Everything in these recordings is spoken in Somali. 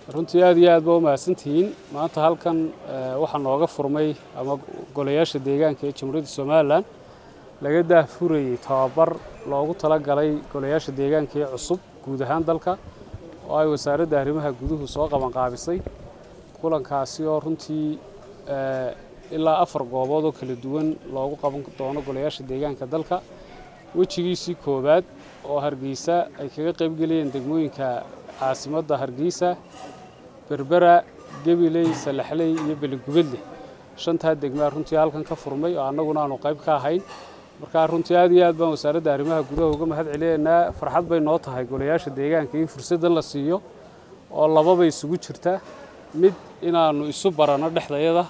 runtii aad iyo aad ba u mahadsantihiin maanta halkan waxaa nooga furmay ama golayaasha deegaanka ee jamhuuriyadda somalilan laga daahfurayey tababar loogu talagalay golayaasha deegaanka ee cusub guud ahaan dalka oo ay wasaaradda arrimaha guduhu soo qabanqaabisay kulankaasi oo runtii ilaa afar goobood oo kala duwan loogu qaban doono golayaasha deegaanka dalka wejigiisii koowaad oo hargeysa ay kaga qaybgelayeen degmooyinka caasimadda hargeysa berbera gabiley salaxley iyo beligubadle shantaa degmaa runtii halkan ka furmay oo annaguna aanu qayb ka ahayn markaa runtii aad iyo aad baan wasaaradda arrimaha gudaha uga mahad celinaynaa farxad bay noo tahay golayaasha deegaanka in fursaddan la siiyo oo lababa isugu jirta mid inaannu isu baranno dhexdayada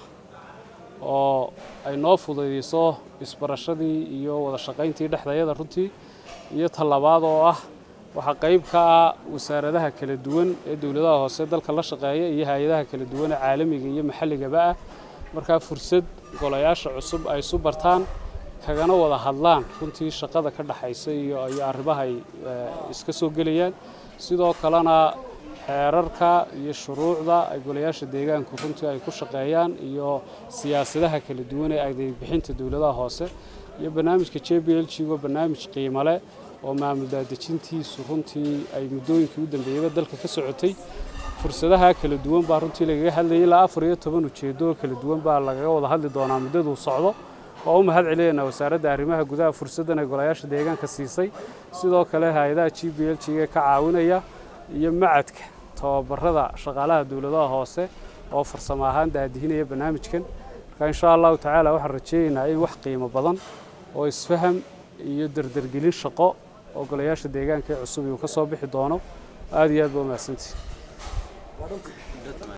oo ay noo fudaydiso isbarashadii iyo wada shaqayntii dhexdayada runtii iyo tallabaad oo ah waxaa qayb ka ah wasaaradaha kala duwan ee dowladaha hoose dalka la shaqeeya iyo hay-adaha kala duwan ee caalamiga iyo maxalligaba ah markaa fursad golayaasha cusub ay isu bartaan kagana wada hadlaan runtii shaqada ka dhexaysa iyo iyo arrimaha ay iska soo gelayaan sidoo kalena xeerarka iyo shuruucda ay golayaasha deegaanku runtii ay ku shaqeeyaan iyo siyaasadaha kala duwan ee adeegbixinta dowladaha hoose iyo barnaamijka j b l g oo barnaamij qiimo leh oo maamul daadejintiisu runtii ay muddooyinkii u dambeeyeyba dalka ka socotay fursadaha kala duwan baa runtii lagaga hadlayay ilaa afar iyo toban ujeedo oo kala duwan baa lagaga wada hadli doonaa muddaduu socdo waa u mahad celinaynaa wasaaradda arrimaha gudaha fursaddan ay golayaasha deegaanka siisay sidoo kale hay-adaha g b l g ee ka caawinaya iyo macadka tababarada shaqaalaha dowladaha hoose oo farsamo ahaan daadihinaya barnaamijkan marka insha allahu tacaala waxaan rajeynaynaa in wax qiimo badan oo isfaham iyo dardargelin shaqo oo golayaasha deegaanka ee cusub uu ka soo bixi doono aad iyo aad ba u mahadsantihi